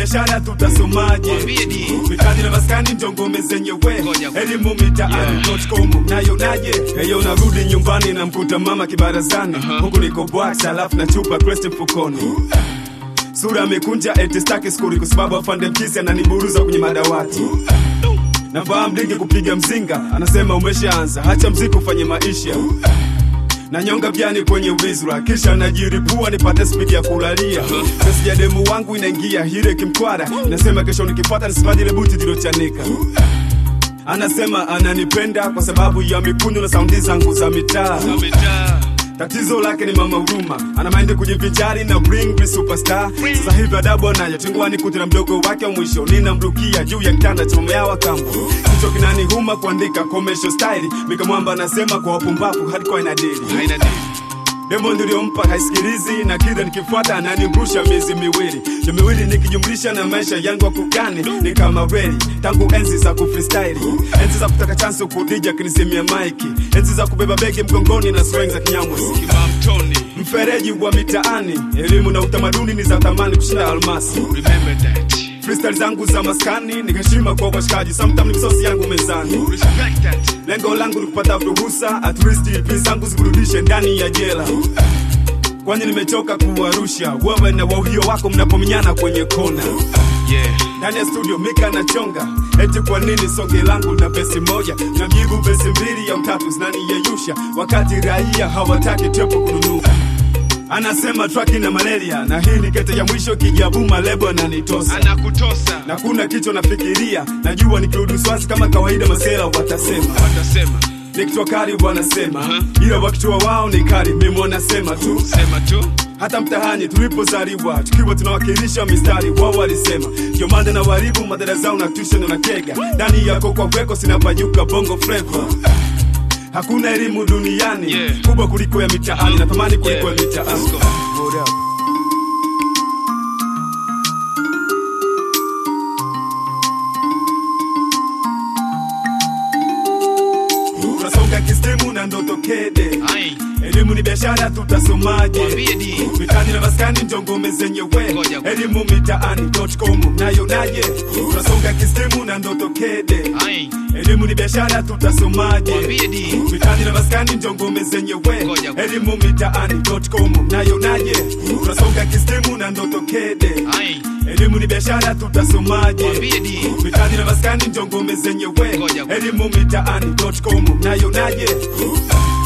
biashara tutasomaje Mwambie di. mitaani na maskani ndio ngome zenyewe Ngoja. elimu mitaani.com nayonaje heyo narudi nyumbani na mkuta mama kibarazani huku niko bwax alafu na chupa crest mfukoni sura amekunja eti staki skuri kwa sababu afande mkisi ananiburuza kwenye madawati navaa mlingi kupiga mzinga anasema umeshaanza hacha mziki ufanye maisha na nyonga vyani kwenye wizra kisha najiripua nipate spidi ya kulalia pesi ya demu wangu inaingia hire kimkwara nasema kesho nikipata nisipate ile buti zilochanika anasema ananipenda kwa sababu ya mikundu na saundi zangu za mitaa Amejaa. tatizo lake ni mama huruma ana maindi kujivinjari na bring me superstar sasa hivi adabu anayo chungwani kuti na mdogo wake wa mwisho ninamrukia juu ya kitanda cha mama yao kambo kichwa kinanihuma kuandika commercial style mikamwamba anasema kwa wapumbavu hardcore inadili Haina dili. demo niliyompa haisikilizi na kila nikifuata ananirusha miezi miwili na miwili nikijumlisha na maisha yangu ya kugani ni kama reli tangu enzi za kufreestyle enzi za kutaka chansi kudija kinisimia maiki enzi za kubeba begi mgongoni na sweng za kinyamwezi Kimamtoni. mfereji wa mitaani elimu na utamaduni ni za thamani kushinda almasi Remember that. freestyle zangu za maskani ni heshima kwa washikaji sometime ni misosi yangu mezani Respect that. lengo langu ni kupata ruhusa at least EP zangu zikurudishe ndani ya jela kwani nimechoka kuwarusha wewe na wauhio wako mnapomenyana kwenye kona Yeah. ndani ya studio mika na chonga eti kwa nini songe langu na besi moja na mjibu besi mbili au tatu zinaniyeyusha wakati raia hawataki tepo kununua anasema traki na malaria na hii ni kete ya mwisho kijabuma lebo ananitosa Anakutosa. na kuna kichwa nafikiria najua nikirudi swasi kama kawaida masela watasema Watasema. nikitwa kari wanasema Aha. ila wakichua wao ni kari mimi wanasema tu Sema tu. hata mtahani tulipozaliwa tukiwa tunawakilisha mistari wao walisema ndio maana na waribu madara zao na tuition na kega ndani yako kwa weko sinapanyuka bongo flava hakuna elimu duniani Yeah. kubwa kuliko ya mitaani na thamani kuliko ya Yeah. mitaani Let's go. What up? tunasonga kistimu na ndoto kede Ai. elimu ni biashara tutasomaje Mwambie di. mitaani na maskani ndio ngome zenyewe Ngoja. elimu mitaani.com nayonaje tunasonga kistimu na ndoto kede Ai. elimu ni biashara tutasomaje Mwambie di. mitaani na maskani ndio ngome zenyewe Ngoja. elimu mitaani.com nayonaje tunasonga kistimu na ndoto kede Ai. elimu ni biashara tutasomaje Mwambie di. mitaani na maskani ndio ngome zenyewe Ngoja. elimu mitaani.com nayonaje